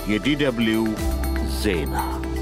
የዲደብልዩ ዜና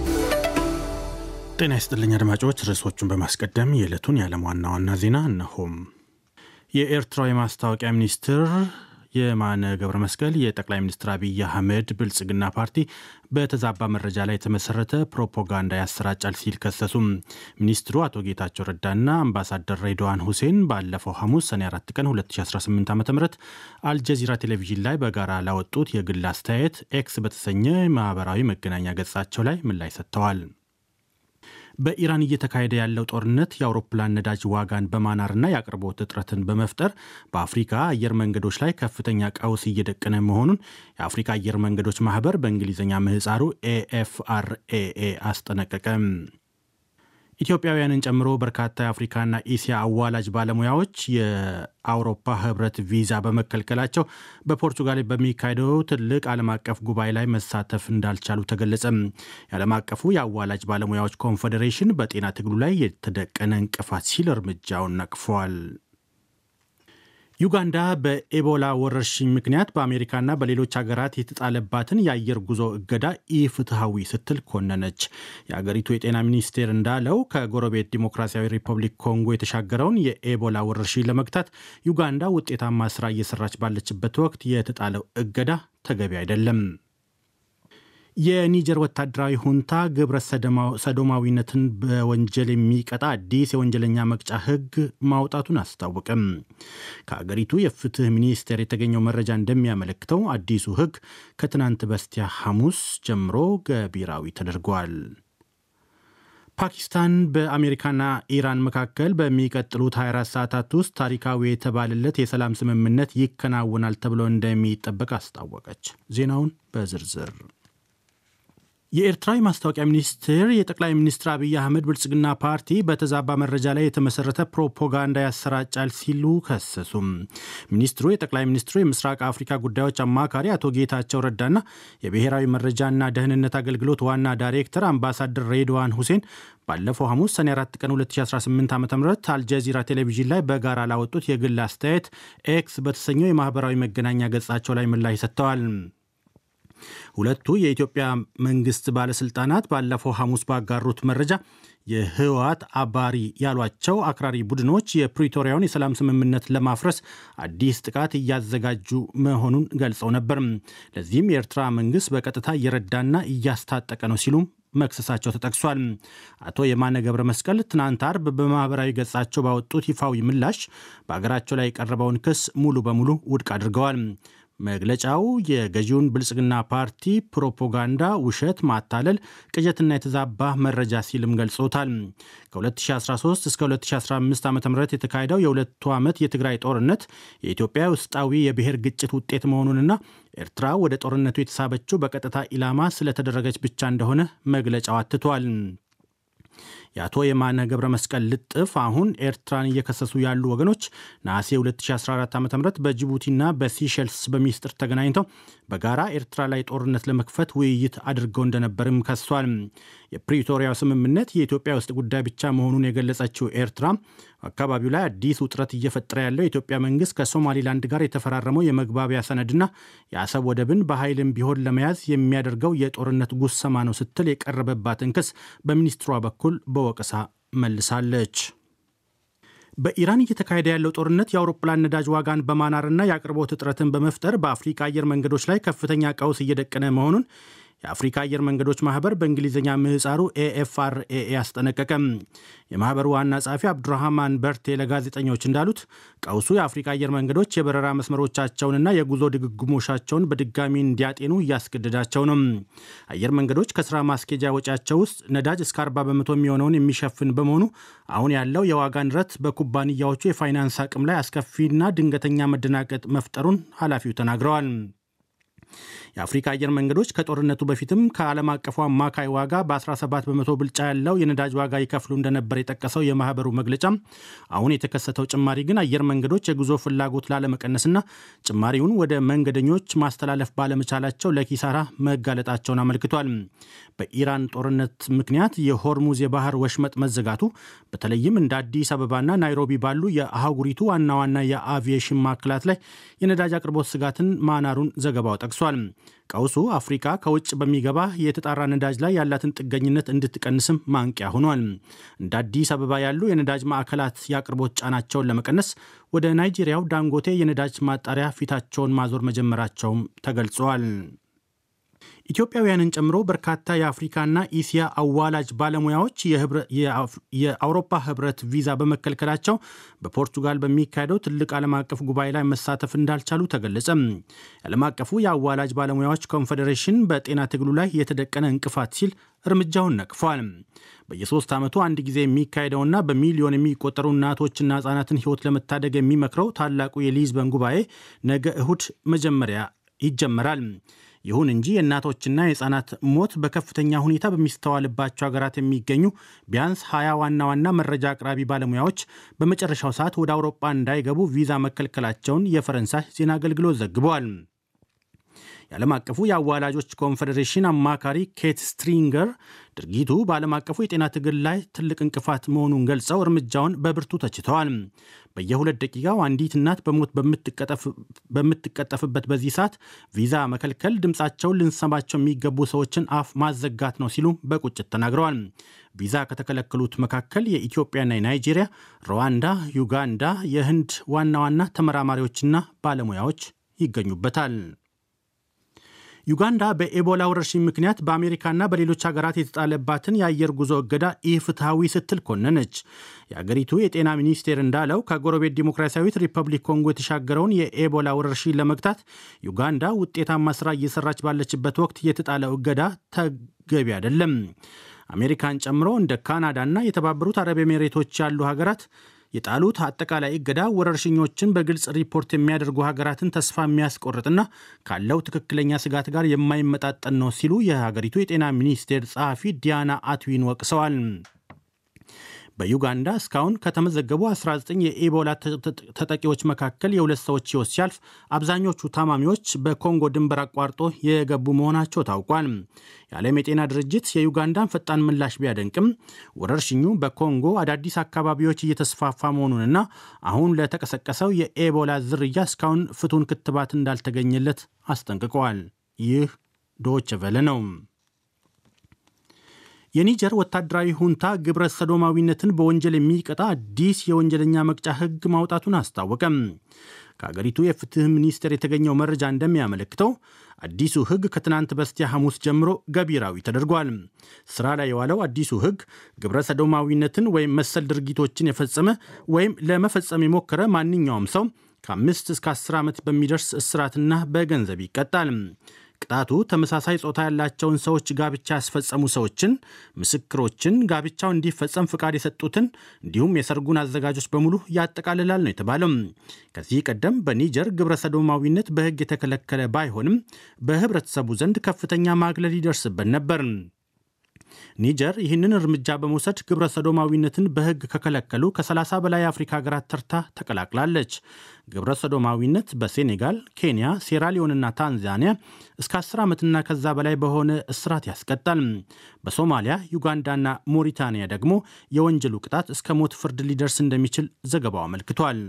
ጤና ይስጥልኝ አድማጮች። ርዕሶቹን በማስቀደም የዕለቱን የዓለም ዋና ዋና ዜና እነሆም። የኤርትራው የማስታወቂያ ሚኒስትር የማነ ገብረ መስቀል የጠቅላይ ሚኒስትር አብይ አህመድ ብልጽግና ፓርቲ በተዛባ መረጃ ላይ የተመሰረተ ፕሮፓጋንዳ ያሰራጫል ሲል ከሰሱም። ሚኒስትሩ አቶ ጌታቸው ረዳና አምባሳደር ሬድዋን ሁሴን ባለፈው ሐሙስ ሰኔ 4 ቀን 2018 ዓ ም አልጀዚራ ቴሌቪዥን ላይ በጋራ ላወጡት የግል አስተያየት ኤክስ በተሰኘ ማህበራዊ መገናኛ ገጻቸው ላይ ምላሽ ሰጥተዋል። በኢራን እየተካሄደ ያለው ጦርነት የአውሮፕላን ነዳጅ ዋጋን በማናርና የአቅርቦት እጥረትን በመፍጠር በአፍሪካ አየር መንገዶች ላይ ከፍተኛ ቀውስ እየደቀነ መሆኑን የአፍሪካ አየር መንገዶች ማህበር በእንግሊዝኛ ምህፃሩ ኤኤፍአርኤኤ አስጠነቀቀ። ኢትዮጵያውያንን ጨምሮ በርካታ የአፍሪካና ኢሲያ አዋላጅ ባለሙያዎች የአውሮፓ ህብረት ቪዛ በመከልከላቸው በፖርቱጋል በሚካሄደው ትልቅ ዓለም አቀፍ ጉባኤ ላይ መሳተፍ እንዳልቻሉ ተገለጸ። የዓለም አቀፉ የአዋላጅ ባለሙያዎች ኮንፌዴሬሽን በጤና ትግሉ ላይ የተደቀነ እንቅፋት ሲል እርምጃውን ነቅፏል። ዩጋንዳ በኤቦላ ወረርሽኝ ምክንያት በአሜሪካና በሌሎች ሀገራት የተጣለባትን የአየር ጉዞ እገዳ ኢፍትሐዊ ስትል ኮነነች። የአገሪቱ የጤና ሚኒስቴር እንዳለው ከጎረቤት ዲሞክራሲያዊ ሪፐብሊክ ኮንጎ የተሻገረውን የኤቦላ ወረርሽኝ ለመግታት ዩጋንዳ ውጤታማ ስራ እየሰራች ባለችበት ወቅት የተጣለው እገዳ ተገቢ አይደለም። የኒጀር ወታደራዊ ሁንታ ግብረ ሰዶማዊነትን በወንጀል የሚቀጣ አዲስ የወንጀለኛ መቅጫ ሕግ ማውጣቱን አስታወቅም። ከአገሪቱ የፍትህ ሚኒስቴር የተገኘው መረጃ እንደሚያመለክተው አዲሱ ሕግ ከትናንት በስቲያ ሐሙስ ጀምሮ ገቢራዊ ተደርጓል። ፓኪስታን በአሜሪካና ኢራን መካከል በሚቀጥሉት 24 ሰዓታት ውስጥ ታሪካዊ የተባለለት የሰላም ስምምነት ይከናወናል ተብሎ እንደሚጠበቅ አስታወቀች። ዜናውን በዝርዝር የኤርትራ የማስታወቂያ ሚኒስቴር የጠቅላይ ሚኒስትር አብይ አህመድ ብልጽግና ፓርቲ በተዛባ መረጃ ላይ የተመሰረተ ፕሮፓጋንዳ ያሰራጫል ሲሉ ከሰሱም። ሚኒስትሩ የጠቅላይ ሚኒስትሩ የምስራቅ አፍሪካ ጉዳዮች አማካሪ አቶ ጌታቸው ረዳና የብሔራዊ መረጃና ደህንነት አገልግሎት ዋና ዳይሬክተር አምባሳደር ሬድዋን ሁሴን ባለፈው ሐሙስ ሰኔ 4 ቀን 2018 ዓ ም አልጀዚራ ቴሌቪዥን ላይ በጋራ ላወጡት የግል አስተያየት ኤክስ በተሰኘው የማህበራዊ መገናኛ ገጻቸው ላይ ምላሽ ሰጥተዋል። ሁለቱ የኢትዮጵያ መንግስት ባለስልጣናት ባለፈው ሐሙስ ባጋሩት መረጃ የህወሓት አባሪ ያሏቸው አክራሪ ቡድኖች የፕሪቶሪያውን የሰላም ስምምነት ለማፍረስ አዲስ ጥቃት እያዘጋጁ መሆኑን ገልጸው ነበር። ለዚህም የኤርትራ መንግስት በቀጥታ እየረዳና እያስታጠቀ ነው ሲሉም መክሰሳቸው ተጠቅሷል። አቶ የማነ ገብረ መስቀል ትናንት አርብ በማህበራዊ ገጻቸው ባወጡት ይፋዊ ምላሽ በአገራቸው ላይ የቀረበውን ክስ ሙሉ በሙሉ ውድቅ አድርገዋል። መግለጫው የገዢውን ብልጽግና ፓርቲ ፕሮፓጋንዳ፣ ውሸት፣ ማታለል፣ ቅዠትና የተዛባ መረጃ ሲልም ገልጾታል። ከ2013 እስከ 2015 ዓ ም የተካሄደው የሁለቱ ዓመት የትግራይ ጦርነት የኢትዮጵያ ውስጣዊ የብሔር ግጭት ውጤት መሆኑንና ኤርትራ ወደ ጦርነቱ የተሳበችው በቀጥታ ኢላማ ስለተደረገች ብቻ እንደሆነ መግለጫው አትቷል። የአቶ የማነ ገብረ መስቀል ልጥፍ አሁን ኤርትራን እየከሰሱ ያሉ ወገኖች ነሐሴ 2014 ዓ ም በጅቡቲና በሲሸልስ በሚስጥር ተገናኝተው በጋራ ኤርትራ ላይ ጦርነት ለመክፈት ውይይት አድርገው እንደነበርም ከሷል። የፕሪቶሪያው ስምምነት የኢትዮጵያ ውስጥ ጉዳይ ብቻ መሆኑን የገለጸችው ኤርትራ አካባቢው ላይ አዲስ ውጥረት እየፈጠረ ያለው የኢትዮጵያ መንግስት ከሶማሊላንድ ጋር የተፈራረመው የመግባቢያ ሰነድና የአሰብ ወደብን በኃይልም ቢሆን ለመያዝ የሚያደርገው የጦርነት ጉሰማ ነው ስትል የቀረበባትን ክስ በሚኒስትሯ በኩል በወቀሳ መልሳለች። በኢራን እየተካሄደ ያለው ጦርነት የአውሮፕላን ነዳጅ ዋጋን በማናርና የአቅርቦት እጥረትን በመፍጠር በአፍሪካ አየር መንገዶች ላይ ከፍተኛ ቀውስ እየደቀነ መሆኑን የአፍሪካ አየር መንገዶች ማህበር በእንግሊዝኛ ምህፃሩ ኤኤፍአርኤኤ አስጠነቀቀም። የማህበሩ ዋና ጸሐፊ አብዱራህማን በርቴ ለጋዜጠኞች እንዳሉት ቀውሱ የአፍሪካ አየር መንገዶች የበረራ መስመሮቻቸውንና የጉዞ ድግግሞሻቸውን በድጋሚ እንዲያጤኑ እያስገደዳቸው ነው። አየር መንገዶች ከስራ ማስኬጃ ወጪያቸው ውስጥ ነዳጅ እስከ 40 በመቶ የሚሆነውን የሚሸፍን በመሆኑ አሁን ያለው የዋጋ ንረት በኩባንያዎቹ የፋይናንስ አቅም ላይ አስከፊና ድንገተኛ መደናቀጥ መፍጠሩን ኃላፊው ተናግረዋል። የአፍሪካ አየር መንገዶች ከጦርነቱ በፊትም ከዓለም አቀፉ አማካይ ዋጋ በ17 በመቶ ብልጫ ያለው የነዳጅ ዋጋ ይከፍሉ እንደነበር የጠቀሰው የማህበሩ መግለጫ አሁን የተከሰተው ጭማሪ ግን አየር መንገዶች የጉዞ ፍላጎት ላለመቀነስና ጭማሪውን ወደ መንገደኞች ማስተላለፍ ባለመቻላቸው ለኪሳራ መጋለጣቸውን አመልክቷል። በኢራን ጦርነት ምክንያት የሆርሙዝ የባህር ወሽመጥ መዘጋቱ በተለይም እንደ አዲስ አበባና ናይሮቢ ባሉ የአህጉሪቱ ዋና ዋና የአቪዬሽን ማዕከላት ላይ የነዳጅ አቅርቦት ስጋትን ማናሩን ዘገባው ጠቅሷል። ቀውሱ አፍሪካ ከውጭ በሚገባ የተጣራ ነዳጅ ላይ ያላትን ጥገኝነት እንድትቀንስም ማንቂያ ሆኗል። እንደ አዲስ አበባ ያሉ የነዳጅ ማዕከላት የአቅርቦት ጫናቸውን ለመቀነስ ወደ ናይጄሪያው ዳንጎቴ የነዳጅ ማጣሪያ ፊታቸውን ማዞር መጀመራቸውም ተገልጿል። ኢትዮጵያውያንን ጨምሮ በርካታ የአፍሪካና ኢሲያ አዋላጅ ባለሙያዎች የአውሮፓ ህብረት ቪዛ በመከልከላቸው በፖርቱጋል በሚካሄደው ትልቅ ዓለም አቀፍ ጉባኤ ላይ መሳተፍ እንዳልቻሉ ተገለጸ። የዓለም አቀፉ የአዋላጅ ባለሙያዎች ኮንፌዴሬሽን በጤና ትግሉ ላይ የተደቀነ እንቅፋት ሲል እርምጃውን ነቅፏል። በየሶስት ዓመቱ አንድ ጊዜ የሚካሄደውና በሚሊዮን የሚቆጠሩ እናቶችና ህጻናትን ህይወት ለመታደግ የሚመክረው ታላቁ የሊዝበን ጉባኤ ነገ እሁድ መጀመሪያ ይጀመራል። ይሁን እንጂ የእናቶችና የህፃናት ሞት በከፍተኛ ሁኔታ በሚስተዋልባቸው ሀገራት የሚገኙ ቢያንስ ሀያ ዋና ዋና መረጃ አቅራቢ ባለሙያዎች በመጨረሻው ሰዓት ወደ አውሮፓ እንዳይገቡ ቪዛ መከልከላቸውን የፈረንሳይ ዜና አገልግሎት ዘግበዋል። የዓለም አቀፉ የአዋላጆች ኮንፌዴሬሽን አማካሪ ኬት ስትሪንገር ድርጊቱ በዓለም አቀፉ የጤና ትግል ላይ ትልቅ እንቅፋት መሆኑን ገልጸው እርምጃውን በብርቱ ተችተዋል። በየሁለት ደቂቃው አንዲት እናት በሞት በምትቀጠፍበት በዚህ ሰዓት ቪዛ መከልከል ድምፃቸውን ልንሰማቸው የሚገቡ ሰዎችን አፍ ማዘጋት ነው ሲሉ በቁጭት ተናግረዋል። ቪዛ ከተከለከሉት መካከል የኢትዮጵያና የናይጄሪያ፣ ሩዋንዳ፣ ዩጋንዳ፣ የህንድ ዋና ዋና ተመራማሪዎችና ባለሙያዎች ይገኙበታል። ዩጋንዳ በኤቦላ ወረርሽኝ ምክንያት በአሜሪካና በሌሎች ሀገራት የተጣለባትን የአየር ጉዞ እገዳ ኢፍትሐዊ ስትል ኮነነች። የአገሪቱ የጤና ሚኒስቴር እንዳለው ከጎረቤት ዲሞክራሲያዊት ሪፐብሊክ ኮንጎ የተሻገረውን የኤቦላ ወረርሽኝ ለመግታት ዩጋንዳ ውጤታማ ስራ እየሰራች ባለችበት ወቅት የተጣለው እገዳ ተገቢ አይደለም። አሜሪካን ጨምሮ እንደ ካናዳና የተባበሩት አረብ ኤሜሬቶች ያሉ ሀገራት የጣሉት አጠቃላይ እገዳ ወረርሽኞችን በግልጽ ሪፖርት የሚያደርጉ ሀገራትን ተስፋ የሚያስቆርጥና ካለው ትክክለኛ ስጋት ጋር የማይመጣጠን ነው ሲሉ የሀገሪቱ የጤና ሚኒስቴር ጸሐፊ ዲያና አትዊን ወቅሰዋል። በዩጋንዳ እስካሁን ከተመዘገቡ 19 የኢቦላ ተጠቂዎች መካከል የሁለት ሰዎች ሕይወት ሲያልፍ አብዛኞቹ ታማሚዎች በኮንጎ ድንበር አቋርጦ የገቡ መሆናቸው ታውቋል። የዓለም የጤና ድርጅት የዩጋንዳን ፈጣን ምላሽ ቢያደንቅም ወረርሽኙ በኮንጎ አዳዲስ አካባቢዎች እየተስፋፋ መሆኑንና አሁን ለተቀሰቀሰው የኤቦላ ዝርያ እስካሁን ፍቱን ክትባት እንዳልተገኘለት አስጠንቅቀዋል። ይህ ዶች ቨለ ነው። የኒጀር ወታደራዊ ሁንታ ግብረ ሰዶማዊነትን በወንጀል የሚቀጣ አዲስ የወንጀለኛ መቅጫ ሕግ ማውጣቱን አስታወቀም። ከአገሪቱ የፍትህ ሚኒስቴር የተገኘው መረጃ እንደሚያመለክተው አዲሱ ሕግ ከትናንት በስቲያ ሐሙስ ጀምሮ ገቢራዊ ተደርጓል። ስራ ላይ የዋለው አዲሱ ሕግ ግብረ ሰዶማዊነትን ወይም መሰል ድርጊቶችን የፈጸመ ወይም ለመፈጸም የሞከረ ማንኛውም ሰው ከአምስት እስከ አስር ዓመት በሚደርስ እስራትና በገንዘብ ይቀጣል። ቅጣቱ ተመሳሳይ ጾታ ያላቸውን ሰዎች ጋብቻ ያስፈጸሙ ሰዎችን፣ ምስክሮችን፣ ጋብቻው እንዲፈጸም ፍቃድ የሰጡትን እንዲሁም የሰርጉን አዘጋጆች በሙሉ ያጠቃልላል ነው የተባለው። ከዚህ ቀደም በኒጀር ግብረ ሰዶማዊነት በሕግ የተከለከለ ባይሆንም በህብረተሰቡ ዘንድ ከፍተኛ ማግለል ይደርስበት ነበር። ኒጀር ይህንን እርምጃ በመውሰድ ግብረ ሰዶማዊነትን በሕግ ከከለከሉ ከ30 በላይ የአፍሪካ ሀገራት ተርታ ተቀላቅላለች። ግብረ ሰዶማዊነት በሴኔጋል፣ ኬንያ፣ ሴራሊዮንና ታንዛኒያ እስከ 10 ዓመትና ከዛ በላይ በሆነ እስራት ያስቀጣል። በሶማሊያ፣ ዩጋንዳና ሞሪታንያ ደግሞ የወንጀሉ ቅጣት እስከ ሞት ፍርድ ሊደርስ እንደሚችል ዘገባው አመልክቷል።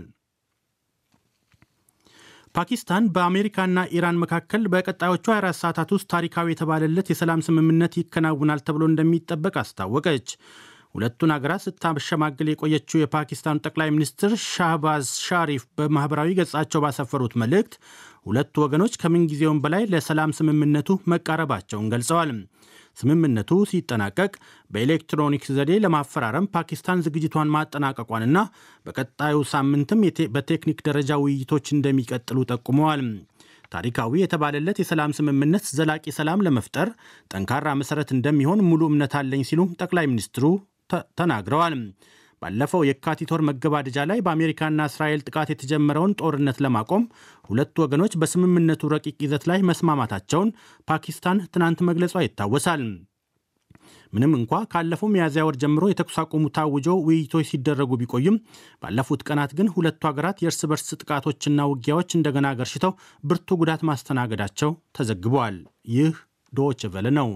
ፓኪስታን በአሜሪካና ኢራን መካከል በቀጣዮቹ 24 ሰዓታት ውስጥ ታሪካዊ የተባለለት የሰላም ስምምነት ይከናውናል ተብሎ እንደሚጠበቅ አስታወቀች። ሁለቱን ሀገራት ስታሸማግል የቆየችው የፓኪስታኑ ጠቅላይ ሚኒስትር ሻህባዝ ሻሪፍ በማኅበራዊ ገጻቸው ባሰፈሩት መልእክት ሁለቱ ወገኖች ከምንጊዜውም በላይ ለሰላም ስምምነቱ መቃረባቸውን ገልጸዋል። ስምምነቱ ሲጠናቀቅ በኤሌክትሮኒክስ ዘዴ ለማፈራረም ፓኪስታን ዝግጅቷን ማጠናቀቋንና በቀጣዩ ሳምንትም በቴክኒክ ደረጃ ውይይቶች እንደሚቀጥሉ ጠቁመዋል። ታሪካዊ የተባለለት የሰላም ስምምነት ዘላቂ ሰላም ለመፍጠር ጠንካራ መሠረት እንደሚሆን ሙሉ እምነት አለኝ ሲሉ ጠቅላይ ሚኒስትሩ ተናግረዋል። ባለፈው የካቲት ወር መገባደጃ ላይ በአሜሪካና እስራኤል ጥቃት የተጀመረውን ጦርነት ለማቆም ሁለቱ ወገኖች በስምምነቱ ረቂቅ ይዘት ላይ መስማማታቸውን ፓኪስታን ትናንት መግለጿ ይታወሳል። ምንም እንኳ ካለፈው ሚያዝያ ወር ጀምሮ የተኩስ አቁሙ ታውጆ ውይይቶች ሲደረጉ ቢቆይም ባለፉት ቀናት ግን ሁለቱ ሀገራት የእርስ በርስ ጥቃቶችና ውጊያዎች እንደገና ገርሽተው ብርቱ ጉዳት ማስተናገዳቸው ተዘግበዋል። ይህ ዶች ቨለ ነው።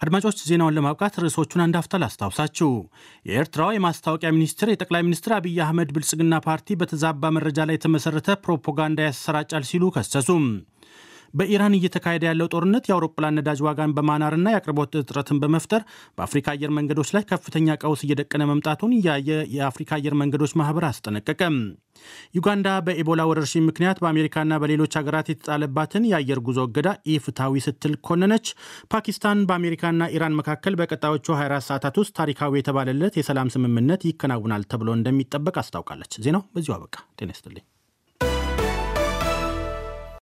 አድማጮች ዜናውን ለማብቃት ርዕሶቹን አንዳፍታ ላስታውሳችሁ። የኤርትራው የማስታወቂያ ሚኒስትር የጠቅላይ ሚኒስትር አብይ አህመድ ብልጽግና ፓርቲ በተዛባ መረጃ ላይ የተመሰረተ ፕሮፓጋንዳ ያሰራጫል ሲሉ ከሰሱም። በኢራን እየተካሄደ ያለው ጦርነት የአውሮፕላን ነዳጅ ዋጋን በማናርና የአቅርቦት እጥረትን በመፍጠር በአፍሪካ አየር መንገዶች ላይ ከፍተኛ ቀውስ እየደቀነ መምጣቱን ያየ የአፍሪካ አየር መንገዶች ማህበር አስጠነቀቀም። ዩጋንዳ በኢቦላ ወረርሽኝ ምክንያት በአሜሪካና በሌሎች ሀገራት የተጣለባትን የአየር ጉዞ እገዳ ኢፍትሐዊ ስትል ኮነነች። ፓኪስታን በአሜሪካና ኢራን መካከል በቀጣዮቹ 24 ሰዓታት ውስጥ ታሪካዊ የተባለለት የሰላም ስምምነት ይከናውናል ተብሎ እንደሚጠበቅ አስታውቃለች። ዜናው በዚሁ አበቃ። ጤና ይስጥልኝ።